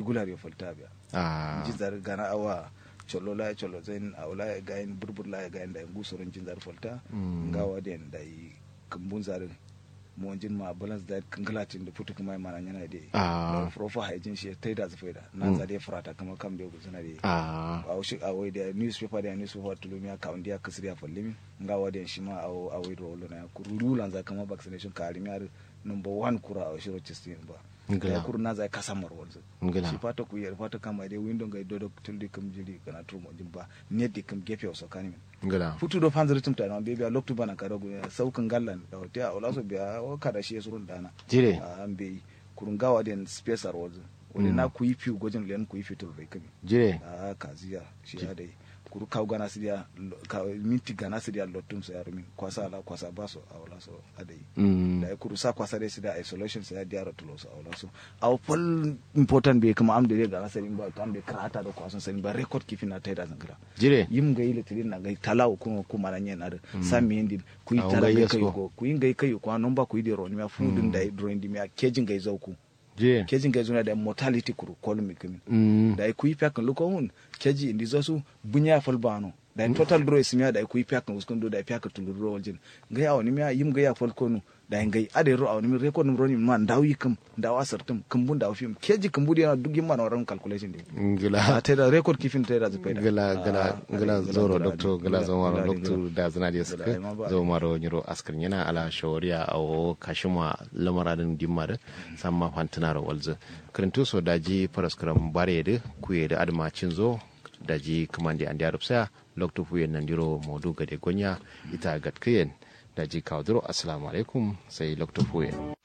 gular ya falta biya ah jinzar gana awa cholo la cholo zain awla ya gain burbur la ya gain da ngusoron jinzar falta Mm. ngawa den da yi kambun zarin mo jin ma balance da kangalatin da putu kuma mana yana da Ah. profo haijin shi tai da zafaida nan za da furata kama kan bai guzuna da ah a shi a wai da newspaper da newspaper tulumi ka wanda ya kasriya fallimi ngawa den shi ma a a wai rolo na kurulu lan za kama vaccination ka alimi ar number 1 kura a shiro chistin ba Ngila. ya kuru na za ka samar wanzu Ngila. shi fata ku yar fata kama dai window ga dodo tuldi kam jili kana turmo jimba net di kam gefe so kani min ngala futu do fanzir tumta na be biya loktu bana kada gu saukan gallan da hote a wala so biya o kada shi surun dana jire a an be kurun gawa den space ar wanzu wani na ku yi fi gojin len ku yi fitur bai kami jire a kaziya shi ya dai kuru kaw gana sidiya ka minti gana sidiya lottum so yaro min kwasa ala kwasa baso a wala so adai mm da ya kuru sa kwasa dai sida isolation sai diara tulo so a wala so aw pol important be kuma am de gana sarin ba kam de krata da kwasan sarin ba record kifin na taida zangara jire yim gai litirin na gai talaw kuma kuma na nyen ar sami hindi ku yi Ah, tala ngai gai yes kai ko. go ku yi gai kai ko non ba ku yi de ron mi fu din da drawing di mi a kejin gai zauku jire kejin gai zuna da mortality kuru kolmi kimi mm da ku yi pyakan luko hun keji indi zosu bunya falbano da total draw ismiya da ku yi pyakan uskun do da pyakan tuluro waljin gai awni mi yim gai ya falkonu da ngai ade ro awni mi record mi roni man dawi kam dawa sartum kumbun da film keji kumbudi na dugin man waran calculation din ngila a teda record kifin teda zapaida gala gala gala zoro doctor gala zomaro doctor da zana da Gala, suka ima ba. zomaro nyiro askar yana ala shawariya a kashima lamaradin dimmar samma fantinaro walzu kirintu so daji paraskaram bare da kuye da admacin zo daji kamande an da rufsa lokto fuye nan diro modu gade gonya ita gatkiyen daji kawduro assalamu alaikum sai lokto fuye